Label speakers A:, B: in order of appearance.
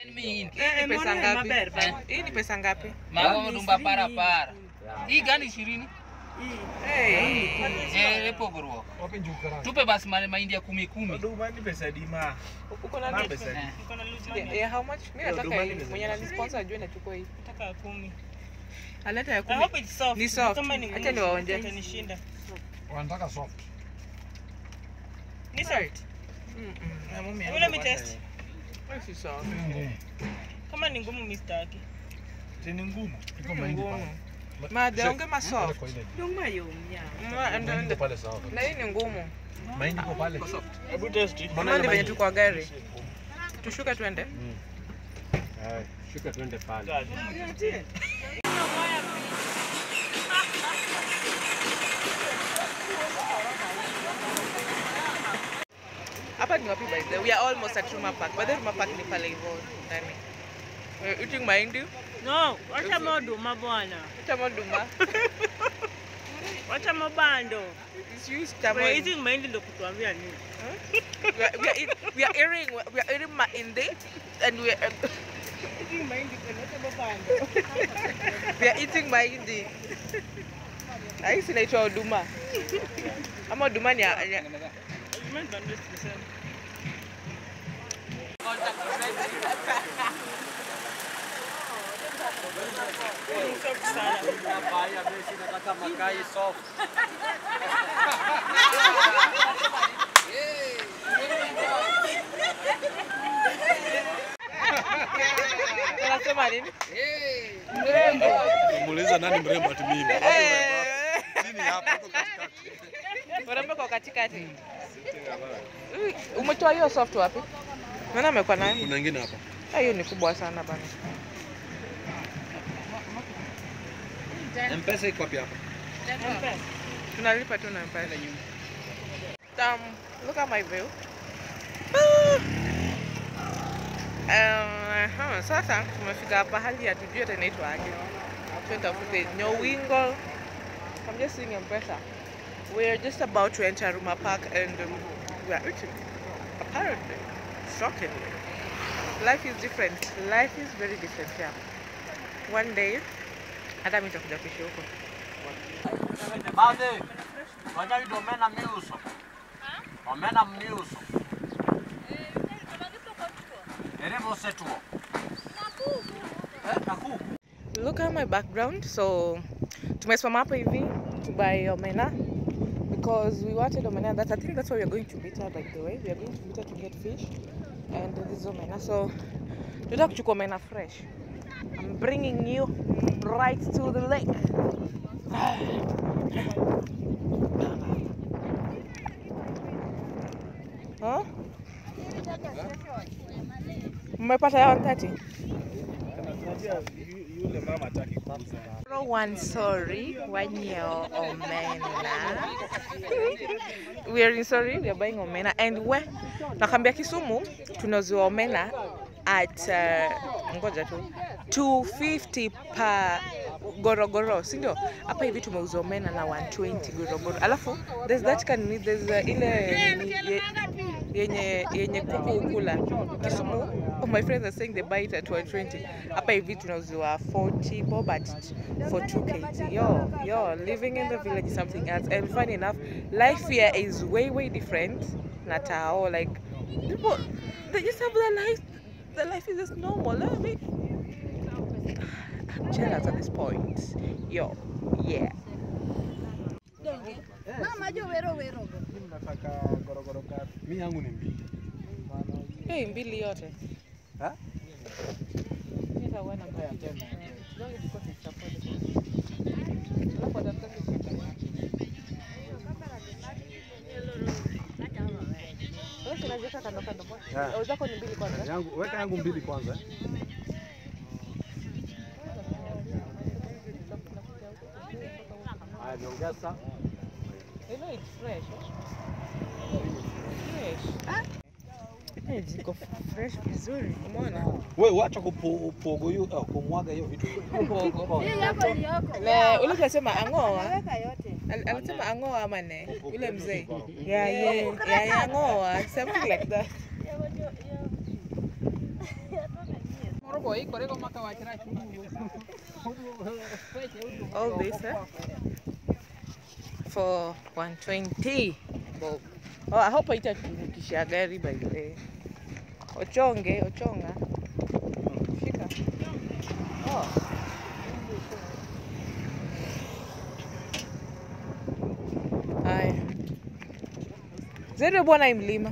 A: Hii
B: Eh,
A: ni pesa
B: mbona
A: ngapi?
B: maber ba?
A: Eh, Hii ni pesa ngapi?
C: Mago dumba para para. Hii gani ishirini?
A: Hey.
C: Eh, pogruok. Tupe basi male mahindi ya kumi kumi.
D: Oduma ni pesa dima.
A: Uko na
D: Ma
A: nini?
D: pesa di.
C: Eh.
B: Niko na loose
A: Yeah,
B: money.
A: yeah, how much? Mimi
D: Yeah,
A: nataka
D: Duma
A: hii.
D: ni
A: Mwenye
D: pesa.
A: ananisponsor ajue nachukua hii.
B: Nataka ya kumi.
A: Aleta ya
B: I
A: kumi.
B: hope it's soft.
A: Ni soft.
B: Kama ni
A: Acha
B: ngumu,
A: niwaonje.
B: itanishinda.
E: wanataka soft.
B: Ni soft.
A: Mm, mm. Na mumi
B: Hebu let me test.
A: yangu si sawa.
B: Kama ni ngumu mimi sitaki.
D: Tini ngumu.
E: Iko mahindi pale.
A: Ma, de onge ma soft.
E: Kwa ile.
A: Ma, ndo-
E: Mahindi
A: ndo-
E: iko pale sawa.
A: Na hii ni ngumu.
E: Mahindi iko pale.
D: Hebu test.
A: Kama ni venye tu kwa gari. Tushuke twende.
E: Haya, shuka twende pale.
A: Hapa ni wapi by the way? We are almost at Ruma Park. By the way, Ruma Park ni pale hivyo ndani. We're eating mahindi.
B: No, wacha moduma bwana.
A: Chama duma.
B: Wacha mabando.
A: It's used chama.
B: We're eating mahindi ndio kutuambia nini?
A: We are, we are, eat, we are eating we are eating mahindi and we are,
B: Eating mahindi wacha mabando.
A: we are eating mahindi. Hii si inaitwa huduma. Ama huduma ni ya, ya,
B: Mimi bando sasa. Ni soft sana.
A: unasema nini?
E: Muuliza nani mrembo ati mimi.
A: Eh.
E: Nini hapa iko katikati?
A: Urembo kwa katikati. Mm, Umetoa hiyo soft wapi? Maana amekuwa nayo.
E: Kuna nyingine hapa.
A: Ah, Hiyo ni kubwa sana bana.
E: M-Pesa iko wapi hapa?
A: Tunalipa tu na mpesa. Um, look at my view. Ah. Um, huh, sasa tumefika pahali hatujui hata inaitwa aje. Tutafute Nyowingo. I'm just seeing M-Pesa. We're just about to enter Ruma Park and um, we are eating. Apparently, shockingly. Life is different. Life is very different here. One day, hata mimi nitakuja kuishi huko.
F: Baadhi wanaitwa omena miuso, omena miuso eremo setuo Eh, nakuku
A: look at my background so tumesimama hapa hivi to buy omena because we wanted omena that I think that's why we are going to Bita by the way we are going to Bita to get fish and this is omena so tunataka kuchukua omena fresh I'm bringing you right to the lake huh? mmepata ya 130
D: Yule mama hataki kuuza.
A: Zero one sorry, one year omena. we are in sorry, we are buying omena and we nakwambia Kisumu tunauziwa omena at uh, ngoja tu 250 per gorogoro, si ndio? Hapa hivi tumeuza omena na 120 gorogoro. Alafu there's that can there's uh, ile ni- ye- yenye yenye kuku ukula Kisumu. Oh, my friends are saying they buy it at 120. Hapa hivi tunauziwa 40 bob at for 2 kg. Yo, yo, living in the village is something else. And funny enough, life here is way way different. Na tao like people they just have their life. Their life is just normal. I mean, I'm jealous at this point. Yo, yeah.
D: Mimi nataka gorogoro ngapi?
E: Mimi yangu ni mbili.
A: Hey, mbili yote.
E: Ha?
A: Nitaona mbaya tena. Kidogo tuko tutapata. Alafu atafuta Wewe unaziweka kando kando.
E: Yeah.
A: Au zako ni mbili kwanza?
E: Yangu weka yangu mbili kwanza. Haya niongeza.
A: You know it's fresh. Fresh. Eh, ziko fresh vizuri. Umeona?
E: Wewe wacha kupogo hiyo au kumwaga hiyo vitu.
A: Mbogo. Na ule tunasema ang'oa. Al- Alisema ang'oa ama ne? Yule mzee. Yeah, yeah, yeah, yeah, ang'oa. Something like that. All this eh? for 120 bob. Oh, I hope haitatumikisha gari by the way. Ochonge, ochonga. Shika. Oh. Haya. Zere bwana hii mlima.